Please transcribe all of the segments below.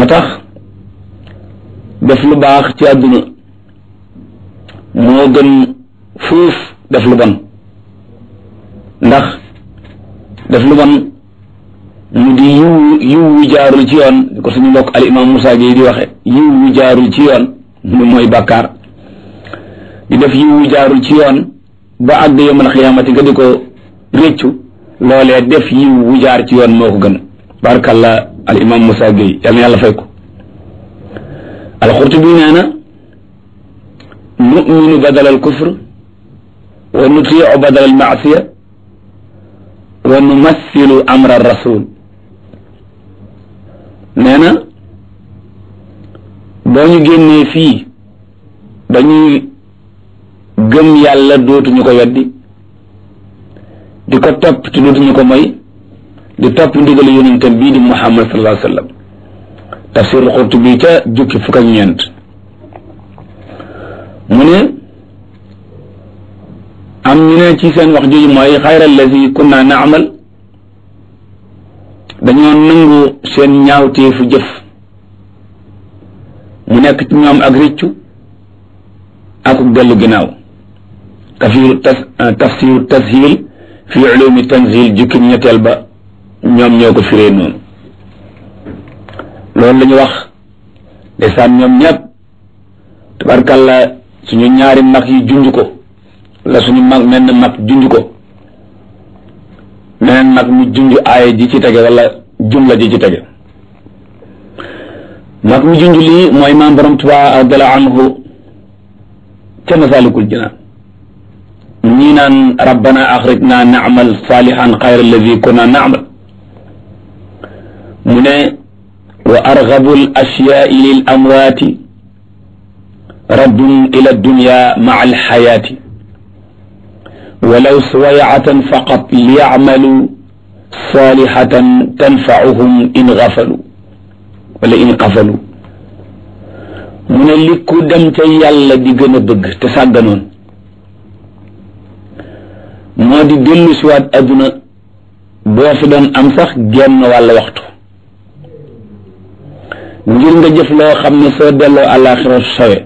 tax def lu baax ci àdduna moo gën fuuf def lu bon ndax def lu bon mu di yiw yiw wu jaarul ci yoon di ko suñu mbokk al imam Moussa Gueye di waxe yiw wu jaarul ci yoon mu mooy bàkkaar di def yiw wu jaarul ci yoon ba àgg yawmal xiyaamati nga di ko réccu loolee def yiw wu jaar ci yoon moo ko gën barakallah al imam Moussa Gueye yal na yàlla fay ko alxurtubi nee na numinu badal al kufr wa nutiu badal al maasiya wa numassilu amra rasul nee na boo ñu génnee fii dañuy gëm yàlla dootuñu ko weddi di ko topp te dootuñu ko moy di topp ndigal yonentam bii di muhammad sallallahu alayhi wa sallam tafsir Qurtubi ca jukki fukk ak ñeent mu ne am ñu ne ci seen wax jooju mooy xayra allazi kunna naamal dañoo nangu seen ñaawteefu jëf mu nekk ci ñoom ak rëccu ak dellu ginnaaw tafsiru tas tafsiru tashil fi ulumi tanzil jukki ñetteel ba ñoom ñoo ko firee noonu loolu la ñu wax ndeysaan ñoom ñëpp tabarkalla suñu ñaari mag yi junj ko la suñu mag menn mag junj ko meneen mag mu junj aaya ji ci tege wala jumla ji ci tege mag mu junj lii mooy maam borom Tuubaa radiyallaahu anhu ca Masaalikul Jinaan ñii naan rabbana axrijna naamal saalihan xayra allazi kunna naamal mu ne wa argabu al ashyaai lil amwaati raddun ila dunya maa alxayaati walaw suwayatan faqat liyacmalu salihatan tanfauhum in gafalu wala in qafalu mu ne li ku dem ca yàlla di gën a bëgg te sàgganoon moo di dellu siwaat adduna boo fi doon am sax genn wàll waxtu ngir nga jëf loo xam ne soo delloo àllaaxira sowe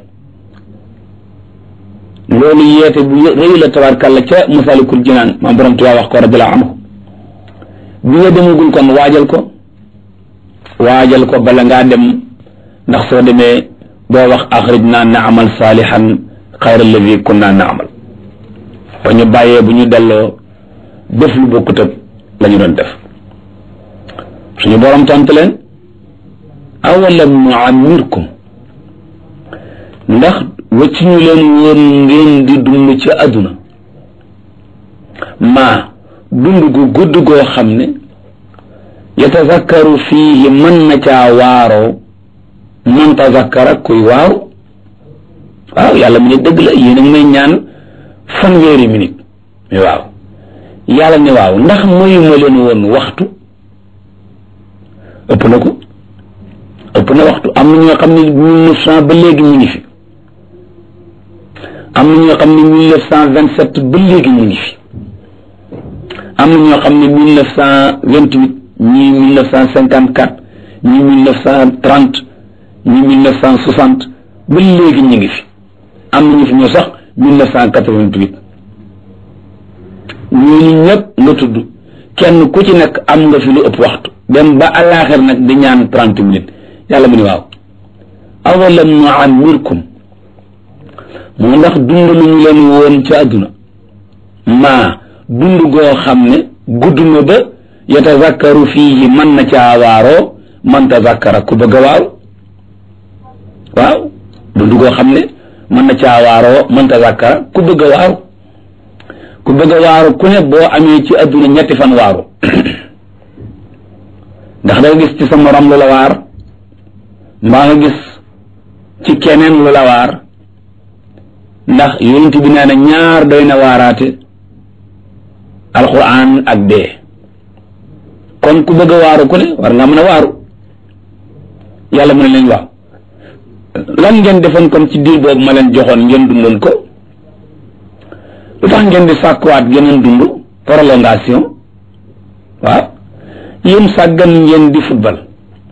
loolu yeete bu rëy la tabarkàlla ca masalikul jinaan maam borom Tuubaa wax ko radiyallaahu anhu bi nga demagul kon waajal ko waajal ko bala ngaa dem ndax soo demee boo wax axrijnaa naamal saalihan xayra alladi kunna naamal ba ñu bàyyee bu ñu delloo def lu bokkut ak la ñu doon def suñu borom tontu leen awalam nuammirkum ndax wacc ñu leen woon ngeen di dund ci àdduna maa dund gu gudd goo xam ne yatazakkaru fiihi mën na caa waaroo man tazakkara kuy waaru waaw yàlla mu ne dëgg la yéen a ngi may ñaan fanweeri minute mais waaw yàlla ne waaw ndax mayuma leen woon waxtu ëpp na ko ëpp na waxtu am na ñoo xam ne mille neuf cent ba léegi ñu ngi fi am na ñoo xam ne mille neuf cent vingt sept ba léegi ñu ngi fi am na ñoo xam ne mille neuf cent vingt huit ñii mille neuf cent cinquante quatre ñii mille neuf cent trente ñii mille neuf cent soixante ba léegi ñu ngi fi am na ñu fi ñoo sax mille neuf cent quatre vingt huit ñooñu ñëpp nga tudd kenn ku ci nekk am nga fi lu ëpp waxtu dem ba àllaaxir nag di ñaan trente minutes yàlla mu ne waaw awalam nuammirkum moo ndax dund lu ñu leen woon ci àdduna maa dund goo xam ne gudd na ba yatazakkaru fiihi man na caa waaroo man tazakkara ku bëgg a waaw waaw dund goo xam ne mën na caa waaroo man tazakkara ku bëgg a waaru ku bëgg a waaru ku ne boo amee ci àdduna ñetti fan waaru ndax da nga gis ci sa morom lu la waar mbaa nga gis ci keneen lu la waar ndax yonent bi nee na ñaar doy na waaraate alquran ak dee kon ku bëgg a waaru ku ne war nga mën a waaru yàlla mu ne leen waaw lan ngeen defoon kon ci diir boobu ma leen joxoon ngeen dundoon ko lu tax ngeen di sàkkuwaat geneen dund prolongation waaw yéen sàggan ngeen di football